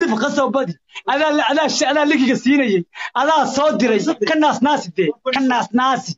lif ka soo badi adaa adaa adaa ligiga siinayay adaa soo diray ka naasnaasi dee ka naasnaasi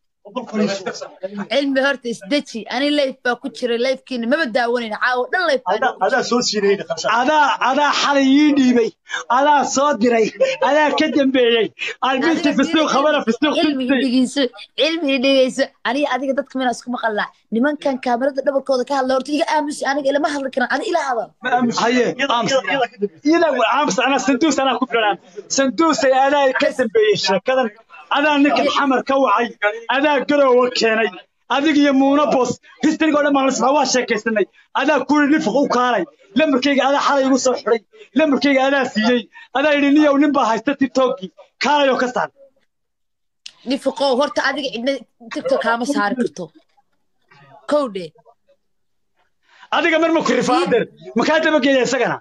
cilmi horta isdeji ani layf baa ku jiray layfkiina maba daawanayna caawo dhan layf baa adaa soo siinayna khashaab adaa adaa xalay ii dhiibay adaa soo diray adaa ka dambeeyey albinti fisuuq khabara fisuuq cilmi dhigeyso cilmi dhigeyso aniga adiga dadka mina isku maqalnaa nimankan kaamirada dhabarkooda ka hadla horta iga aamusi aniga ilama hadli karan ani ila hadal haye ila aamus anaa sanduus anaa ku filan sanduusay adaa ka dambeeyey sheekadan adaa ninkan xamar ka wacay adaa garoowa keenay adig iyo muuna bos historyga oo dhan baan lasmaa waa sheekaysanay adaa kuli nifiq u kaalay lamarkayga adaa xalay igu soo xidhay lamarkayga adaa siiyey adaa yidhi niyow nin baa haysta tiktokii kaalayoo ka saar nifiqow horta adiga cidna tiktok kaama saari karto kowdhe adiga mar ma ku rifaader makaa dabageeya isagana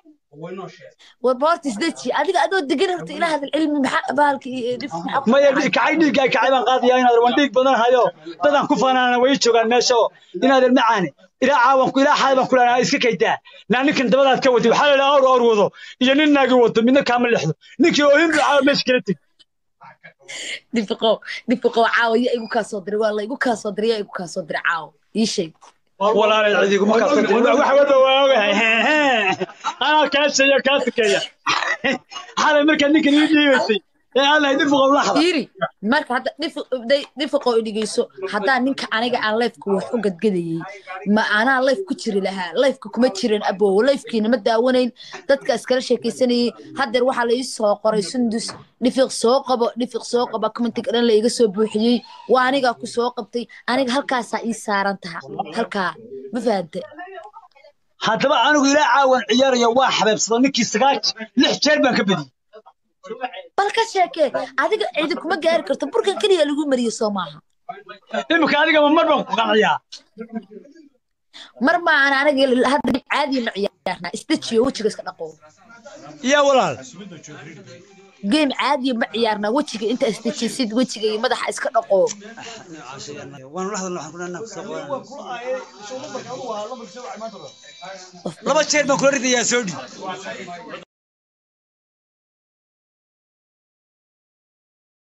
warba horta isdeji adiga adoo degan horta ila hadal cilmi maxaa baalka iyo dhif maxaa ku maya dhacay? kacay dhiigga kacay baan qaadaya inaad waan dhiig badan hayo dadaan ku faanaana way joogaan meesha oo inaad macaane ilaa caawanku ilaa xaal baan kula iska kaydaa naa ninkan dabadaad ka wadi waxaa la idhaha awr awr wado iyo nin naagi wado midna kaama lexdo ninkii oohin buu caawa meesha kala teg nifiqow nifiqow caawa yaa igu kaa soo diray waa la igu kaa soo diray yaa igu kaa soo diray caawa ii sheeg walaalay cidiguma kaasoo wax walba waa ogahay anaa kaa sheeya kaa tukeeya xalay markaa ninkan ii dhiibaysay ee aan lahay dib uqow laxda fiiri marka hadda nifiqow i dhegeyso haddaa ninka aniga aan lifeka wax u gadgadayey ma anaa life ku jiri lahaa lifeka kuma jirin abow lifekiina ma daawanayn dadka iskala sheekaysanayey haddeer waxaa la ii soo qoray sundus dhifiq soo qabo dhifiq soo qaba commentiga dhan la iga soo buuxiyey waa anigaa ku soo qabtay aniga halkaasaa ii saaran taha halkaa ma fahante haddaba anigu ilaa caawan ciyaaraya waa xabeebsado ninkii sagaal lix jeer baan ka badiyey bal ka sheekee adiga cidi kuma gaari karto burkan keliya lagu mariyo soo maaha imika adigama mar baan ku qanciyaa mar maahan aniga hadda caadi ma ciyaarnaa isdejiyo wejiga iska dhaqo yaa walaal game caadiya ma ciyaarnaa wejiga inta isdejisid wejiga iyo madaxa iska dhaqo waan la hadalna waxaan kunaa kusoo qabanaa laba jeer baan kula ridayaa soo dhiib